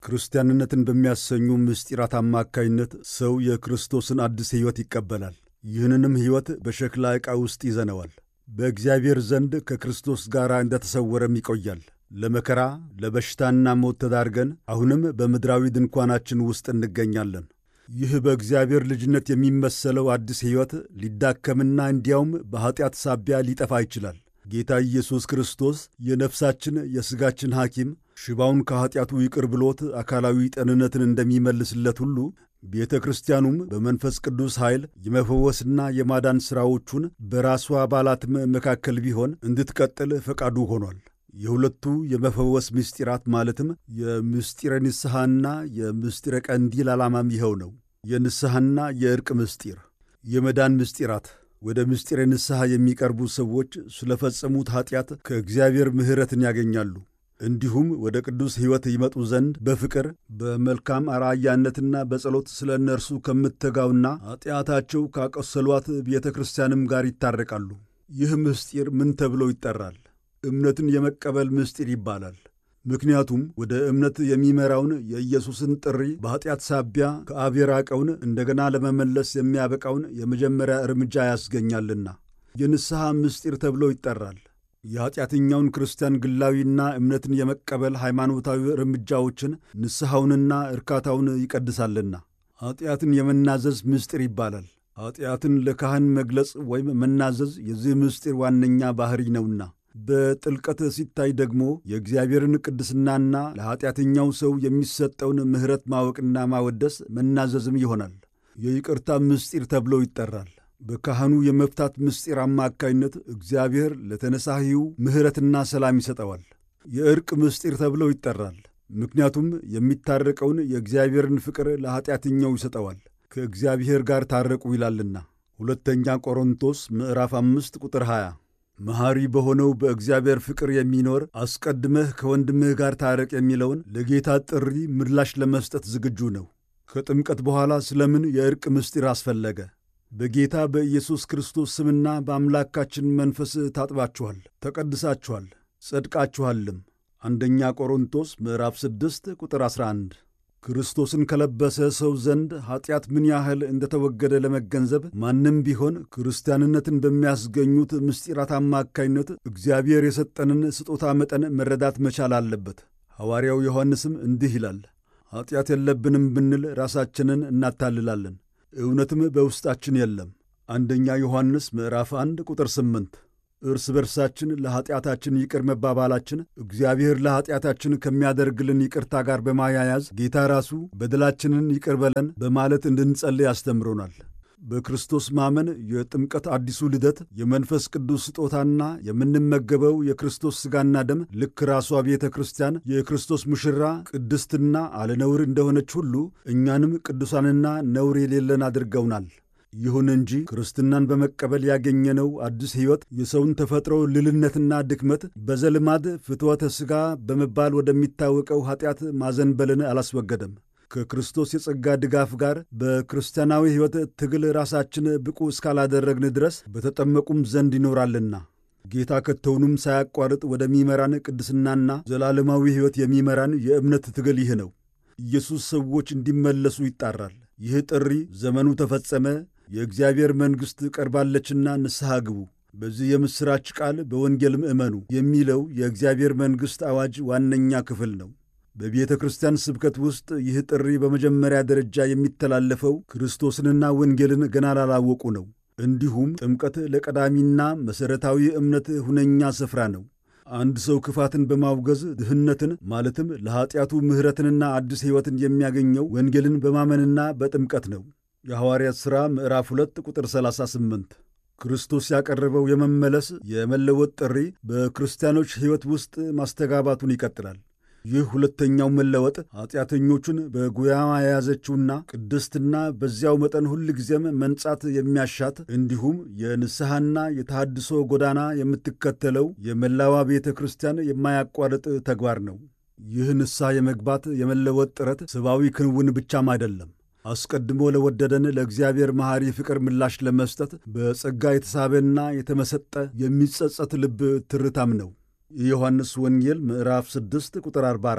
ክርስቲያንነትን በሚያሰኙ ምስጢራት አማካይነት ሰው የክርስቶስን አዲስ ሕይወት ይቀበላል። ይህንንም ሕይወት በሸክላ ዕቃ ውስጥ ይዘነዋል። በእግዚአብሔር ዘንድ ከክርስቶስ ጋር እንደተሰወረም ይቆያል። ለመከራ ለበሽታና ሞት ተዳርገን አሁንም በምድራዊ ድንኳናችን ውስጥ እንገኛለን። ይህ በእግዚአብሔር ልጅነት የሚመሰለው አዲስ ሕይወት ሊዳከምና እንዲያውም በኀጢአት ሳቢያ ሊጠፋ ይችላል። ጌታ ኢየሱስ ክርስቶስ የነፍሳችን የሥጋችን ሐኪም ሽባውን ከኀጢአቱ ይቅር ብሎት አካላዊ ጤንነትን እንደሚመልስለት ሁሉ ቤተ ክርስቲያኑም በመንፈስ ቅዱስ ኃይል የመፈወስና የማዳን ሥራዎቹን በራሷ አባላትም መካከል ቢሆን እንድትቀጥል ፈቃዱ ሆኗል። የሁለቱ የመፈወስ ምስጢራት ማለትም የምስጢረ ንስሐና የምስጢረ ቀንዲል ዓላማም ይኸው ነው። የንስሐና የዕርቅ ምስጢር፣ የመዳን ምስጢራት ወደ ምስጢረ ንስሐ የሚቀርቡ ሰዎች ስለፈጸሙት ኀጢአት ከእግዚአብሔር ምሕረትን ያገኛሉ። እንዲሁም ወደ ቅዱስ ሕይወት ይመጡ ዘንድ በፍቅር በመልካም አርአያነትና በጸሎት ስለ እነርሱ ከምትተጋውና ኀጢአታቸው ካቆሰሏት ቤተ ክርስቲያንም ጋር ይታረቃሉ። ይህ ምስጢር ምን ተብሎ ይጠራል? እምነትን የመቀበል ምስጢር ይባላል። ምክንያቱም ወደ እምነት የሚመራውን የኢየሱስን ጥሪ በኀጢአት ሳቢያ ከአብ የራቀውን እንደገና ለመመለስ የሚያበቃውን የመጀመሪያ እርምጃ ያስገኛልና የንስሐ ምስጢር ተብሎ ይጠራል። የኀጢአተኛውን ክርስቲያን ግላዊና እምነትን የመቀበል ሃይማኖታዊ እርምጃዎችን ንስሐውንና እርካታውን ይቀድሳልና ኀጢአትን የመናዘዝ ምስጢር ይባላል። ኀጢአትን ለካህን መግለጽ ወይም መናዘዝ የዚህ ምስጢር ዋነኛ ባሕሪ ነውና በጥልቀት ሲታይ ደግሞ የእግዚአብሔርን ቅድስናና ለኀጢአተኛው ሰው የሚሰጠውን ምሕረት ማወቅና ማወደስ መናዘዝም ይሆናል። የይቅርታ ምስጢር ተብሎ ይጠራል። በካህኑ የመፍታት ምስጢር አማካይነት እግዚአብሔር ለተነሳሂው ምሕረትና ሰላም ይሰጠዋል። የዕርቅ ምስጢር ተብሎ ይጠራል። ምክንያቱም የሚታረቀውን የእግዚአብሔርን ፍቅር ለኀጢአተኛው ይሰጠዋል። ከእግዚአብሔር ጋር ታረቁ ይላልና ሁለተኛ ቆሮንቶስ ምዕራፍ አምስት ቁጥር 20 መሐሪ በሆነው በእግዚአብሔር ፍቅር የሚኖር አስቀድመህ ከወንድምህ ጋር ታረቅ የሚለውን ለጌታ ጥሪ ምላሽ ለመስጠት ዝግጁ ነው። ከጥምቀት በኋላ ስለምን የዕርቅ ምስጢር አስፈለገ? በጌታ በኢየሱስ ክርስቶስ ስምና በአምላካችን መንፈስ ታጥባችኋል፣ ተቀድሳችኋል፣ ጸድቃችኋልም። አንደኛ ቆሮንቶስ ምዕራፍ 6 ቁጥር 11 ክርስቶስን ከለበሰ ሰው ዘንድ ኀጢአት ምን ያህል እንደተወገደ ለመገንዘብ ማንም ቢሆን ክርስቲያንነትን በሚያስገኙት ምስጢራት አማካይነት እግዚአብሔር የሰጠንን ስጦታ መጠን መረዳት መቻል አለበት። ሐዋርያው ዮሐንስም እንዲህ ይላል፣ ኀጢአት የለብንም ብንል ራሳችንን እናታልላለን፣ እውነትም በውስጣችን የለም። አንደኛ ዮሐንስ ምዕራፍ 1 ቁጥር 8 እርስ በርሳችን ለኀጢአታችን ይቅር መባባላችን እግዚአብሔር ለኀጢአታችን ከሚያደርግልን ይቅርታ ጋር በማያያዝ ጌታ ራሱ በደላችንን ይቅር በለን በማለት እንድንጸልይ አስተምሮናል። በክርስቶስ ማመን የጥምቀት አዲሱ ልደት የመንፈስ ቅዱስ ስጦታና የምንመገበው የክርስቶስ ሥጋና ደም ልክ ራሷ ቤተ ክርስቲያን የክርስቶስ ሙሽራ ቅድስትና አለነውር እንደሆነች ሁሉ እኛንም ቅዱሳንና ነውር የሌለን አድርገውናል። ይሁን እንጂ ክርስትናን በመቀበል ያገኘነው አዲስ ሕይወት የሰውን ተፈጥሮ ልልነትና ድክመት በዘልማድ ፍትወተ ሥጋ በመባል ወደሚታወቀው ኀጢአት ማዘንበልን አላስወገደም። ከክርስቶስ የጸጋ ድጋፍ ጋር በክርስቲያናዊ ሕይወት ትግል ራሳችን ብቁ እስካላደረግን ድረስ በተጠመቁም ዘንድ ይኖራልና ጌታ ከቶውንም ሳያቋርጥ ወደሚመራን ቅድስናና ዘላለማዊ ሕይወት የሚመራን የእምነት ትግል ይህ ነው። ኢየሱስ ሰዎች እንዲመለሱ ይጣራል። ይህ ጥሪ ዘመኑ ተፈጸመ የእግዚአብሔር መንግሥት ቀርባለችና ንስሐ ግቡ፣ በዚህ የምሥራች ቃል በወንጌልም እመኑ የሚለው የእግዚአብሔር መንግሥት አዋጅ ዋነኛ ክፍል ነው። በቤተ ክርስቲያን ስብከት ውስጥ ይህ ጥሪ በመጀመሪያ ደረጃ የሚተላለፈው ክርስቶስንና ወንጌልን ገና ላላወቁ ነው። እንዲሁም ጥምቀት ለቀዳሚና መሠረታዊ እምነት ሁነኛ ስፍራ ነው። አንድ ሰው ክፋትን በማውገዝ ድህነትን ማለትም ለኀጢአቱ ምሕረትንና አዲስ ሕይወትን የሚያገኘው ወንጌልን በማመንና በጥምቀት ነው። የሐዋርያት ሥራ ምዕራፍ 2 ቁጥር 38 ክርስቶስ ያቀረበው የመመለስ የመለወጥ ጥሪ በክርስቲያኖች ሕይወት ውስጥ ማስተጋባቱን ይቀጥላል። ይህ ሁለተኛው መለወጥ ኀጢአተኞቹን በጉያማ የያዘችውና ቅድስትና በዚያው መጠን ሁል ጊዜም መንጻት የሚያሻት እንዲሁም የንስሐና የተሃድሶ ጎዳና የምትከተለው የመላዋ ቤተ ክርስቲያን የማያቋርጥ ተግባር ነው። ይህ ንስሐ የመግባት የመለወጥ ጥረት ሰብአዊ ክንውን ብቻም አይደለም። አስቀድሞ ለወደደን ለእግዚአብሔር መሐሪ ፍቅር ምላሽ ለመስጠት በጸጋ የተሳበና የተመሰጠ የሚጸጸት ልብ ትርታም ነው። የዮሐንስ ወንጌል ምዕራፍ 6 ቁጥር 44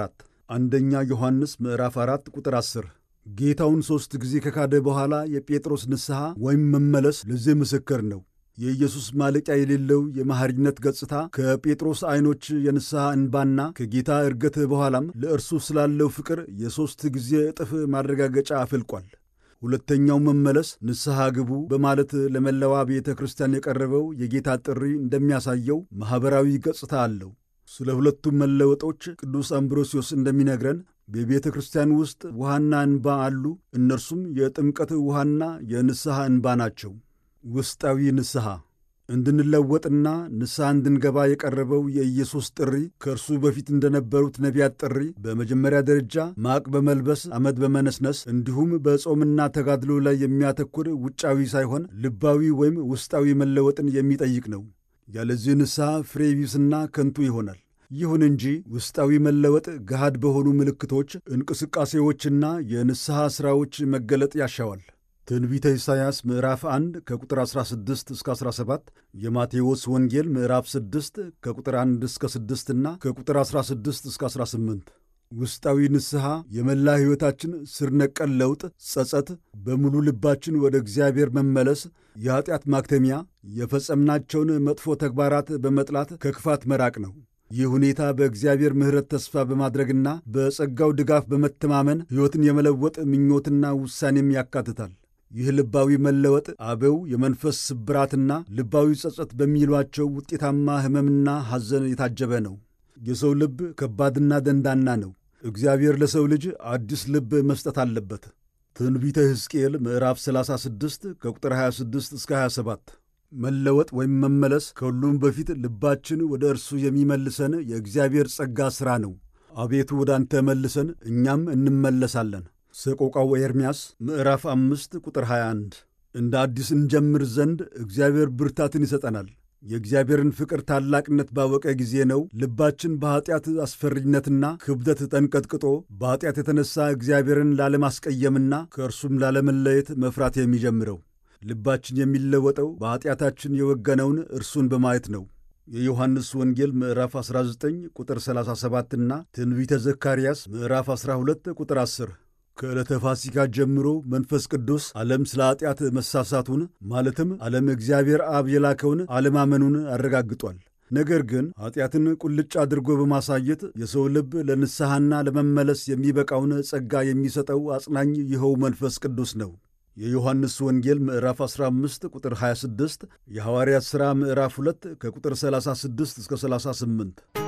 አንደኛ ዮሐንስ ምዕራፍ 4 ቁጥር 10። ጌታውን ሦስት ጊዜ ከካደ በኋላ የጴጥሮስ ንስሐ ወይም መመለስ ለዚህ ምስክር ነው። የኢየሱስ ማለቂያ የሌለው የመሐሪነት ገጽታ ከጴጥሮስ ዐይኖች የንስሐ እንባና ከጌታ እርገት በኋላም ለእርሱ ስላለው ፍቅር የሦስት ጊዜ እጥፍ ማረጋገጫ አፍልቋል። ሁለተኛው መመለስ ንስሐ ግቡ በማለት ለመላዋ ቤተ ክርስቲያን የቀረበው የጌታ ጥሪ እንደሚያሳየው ማኅበራዊ ገጽታ አለው። ስለ ሁለቱም መለወጦች ቅዱስ አምብሮሲዮስ እንደሚነግረን በቤተ ክርስቲያን ውስጥ ውሃና እንባ አሉ። እነርሱም የጥምቀት ውሃና የንስሐ እንባ ናቸው። ውስጣዊ ንስሐ እንድንለወጥና ንስሐ እንድንገባ የቀረበው የኢየሱስ ጥሪ ከእርሱ በፊት እንደነበሩት ነቢያት ጥሪ በመጀመሪያ ደረጃ ማቅ በመልበስ አመድ በመነስነስ እንዲሁም በጾምና ተጋድሎ ላይ የሚያተኩር ውጫዊ ሳይሆን ልባዊ ወይም ውስጣዊ መለወጥን የሚጠይቅ ነው። ያለዚህ ንስሐ ፍሬ ቢስና ከንቱ ይሆናል። ይሁን እንጂ ውስጣዊ መለወጥ ገሃድ በሆኑ ምልክቶች፣ እንቅስቃሴዎችና የንስሐ ሥራዎች መገለጥ ያሻዋል። ትንቢተ ኢሳይያስ ምዕራፍ 1 ከቁጥር 16 እስከ 17፣ የማቴዎስ ወንጌል ምዕራፍ 6 ከቁጥር 1 እስከ 6 እና ከቁጥር 16 እስከ 18። ውስጣዊ ንስሐ የመላ ሕይወታችን ስር ነቀል ለውጥ፣ ጸጸት፣ በሙሉ ልባችን ወደ እግዚአብሔር መመለስ፣ የኀጢአት ማክተሚያ፣ የፈጸምናቸውን መጥፎ ተግባራት በመጥላት ከክፋት መራቅ ነው። ይህ ሁኔታ በእግዚአብሔር ምሕረት ተስፋ በማድረግና በጸጋው ድጋፍ በመተማመን ሕይወትን የመለወጥ ምኞትና ውሳኔም ያካትታል። ይህ ልባዊ መለወጥ አበው የመንፈስ ስብራትና ልባዊ ጸጸት በሚሏቸው ውጤታማ ሕመምና ሐዘን የታጀበ ነው። የሰው ልብ ከባድና ደንዳና ነው። እግዚአብሔር ለሰው ልጅ አዲስ ልብ መስጠት አለበት። ትንቢተ ሕዝቅኤል ምዕራፍ 36 ከቁጥር 26 እስከ 27 መለወጥ ወይም መመለስ ከሁሉም በፊት ልባችን ወደ እርሱ የሚመልሰን የእግዚአብሔር ጸጋ ሥራ ነው። አቤቱ ወደ አንተ መልሰን እኛም እንመለሳለን። ሰቆቃው ኤርምያስ ምዕራፍ አምስት ቁጥር 21 እንደ አዲስ እንጀምር ዘንድ እግዚአብሔር ብርታትን ይሰጠናል። የእግዚአብሔርን ፍቅር ታላቅነት ባወቀ ጊዜ ነው ልባችን በኀጢአት አስፈሪነትና ክብደት ተንቀጥቅጦ በኀጢአት የተነሣ እግዚአብሔርን ላለማስቀየምና ከእርሱም ላለመለየት መፍራት የሚጀምረው። ልባችን የሚለወጠው በኀጢአታችን የወገነውን እርሱን በማየት ነው። የዮሐንስ ወንጌል ምዕራፍ 19 ቁጥር 37 እና ትንቢተ ዘካርያስ ምዕራፍ 12 ቁጥር 10 ከዕለተ ፋሲካ ጀምሮ መንፈስ ቅዱስ ዓለም ስለ ኀጢአት መሳሳቱን ማለትም ዓለም እግዚአብሔር አብ የላከውን አለማመኑን አረጋግጧል። ነገር ግን ኀጢአትን ቁልጭ አድርጎ በማሳየት የሰው ልብ ለንስሐና ለመመለስ የሚበቃውን ጸጋ የሚሰጠው አጽናኝ ይኸው መንፈስ ቅዱስ ነው። የዮሐንስ ወንጌል ምዕራፍ 15 ቁጥር 26፣ የሐዋርያት ሥራ ምዕራፍ 2 ከቁጥር 36 እስከ 38